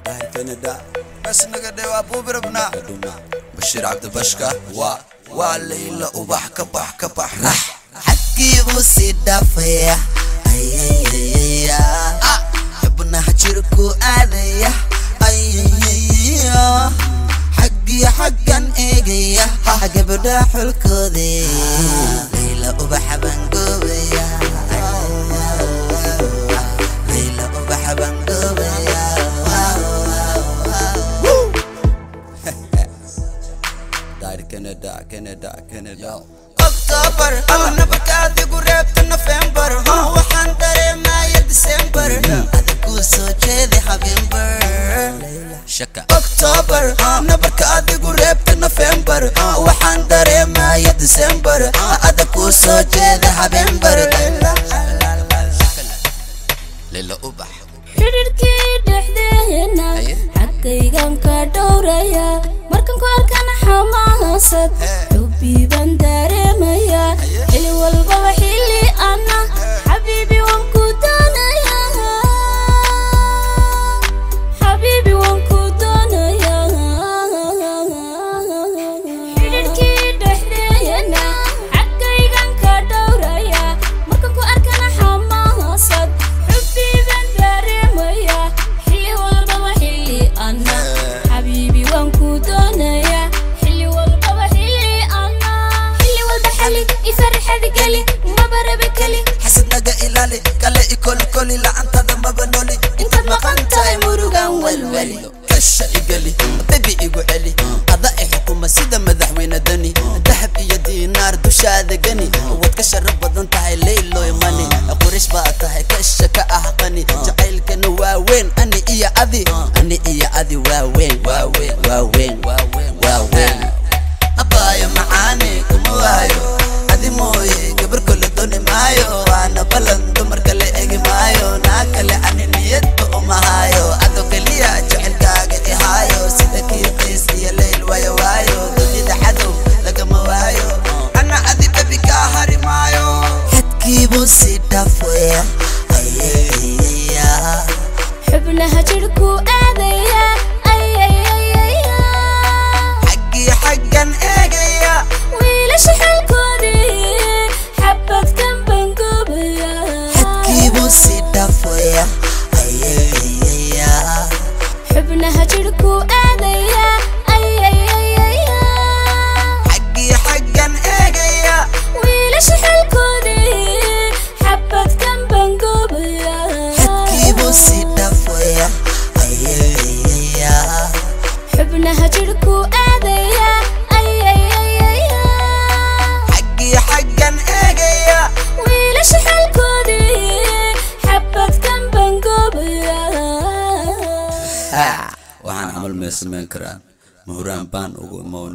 كندا بس نقدر ابو بربنا بشير عبد بشكا و وليلى وبح كبح كبح رح حكي بوسي دافيا اي اي اي اي حبنا حجركو آذية اي اي اي حقي حقا ايجيا حق بدا حلكودي ليلى وبحبن قوبيا ليلى وبحبن قوبيا داير كندا كندا كندا اكتوبر انا بكادي قربت نوفمبر ها وحان dareemaya ديسمبر adinku soo jeedi habeenbar شكا october nabarka adigu reebta november waxaan dareemaya december adinku soo jeeda habeenbar ليلى وبح xidhiirkii dhexdeena xaggaygan ka dhowraya markan ku arkana xamaasad xubbiiban dareemaya xili walbaba xilli ana xabiibi waan ku doonaya xabiibi waan ku doonaya xidhiirkii dhexdeena xaggaygan ka dhowraya markan ku arkana xamaasad xubbiiban dareemaya xilli walbaba xilli ana xabiibi waan ku doonaya xilli walbaba xilli ana xilli walba xali ifarxad geli maba rabe keli xasidnaga ilaali kale ikolkoli lacantada maba noli intaad maqan tahay murugan walwali kasha igali dabi igu celi ada i xukuma sida madaxweyne dani dahab iyo diinaar dushaada gani waad ka sharaf badan tahay leyloy mani qurish baa tahay kasha ka ah qani jacaylkana waa weyn ani iyo adi ani iyo adi waa weyn waa weyn waa weyn waa weyn abaayo macaani kuma waayo adi mooye gabar kale doni maayo waana balan dumar kale egi maayo naa kale ani niyadba uma haayo ado keliya jecelkaaga ihaayo sida kii qiis iyo leyl waayo waayo dunida cadow lagama waayo ana adi bebi kaa hari maayo xadkiibuu si dhaafaya xubnaha jidhku aadaya ayayayaya xaggii xaggan eegaya wiilasha xalkoodii xabadkan bangoobaya xadkiibuu si dhaafaya xubnaha jidhku aadaya ayayayaya xaggii xaggan eegaya wiilasha xalkoodii xabadkan bangoobaya xadkiibuu si dhaafaya xubnaha jidhku aadaya ayayayaya xaggii xaggan eegaya wiilasha xalkoodii xabadkan bangoobaya waxaan camal may samayn karaan mahuraan baan ugu imoon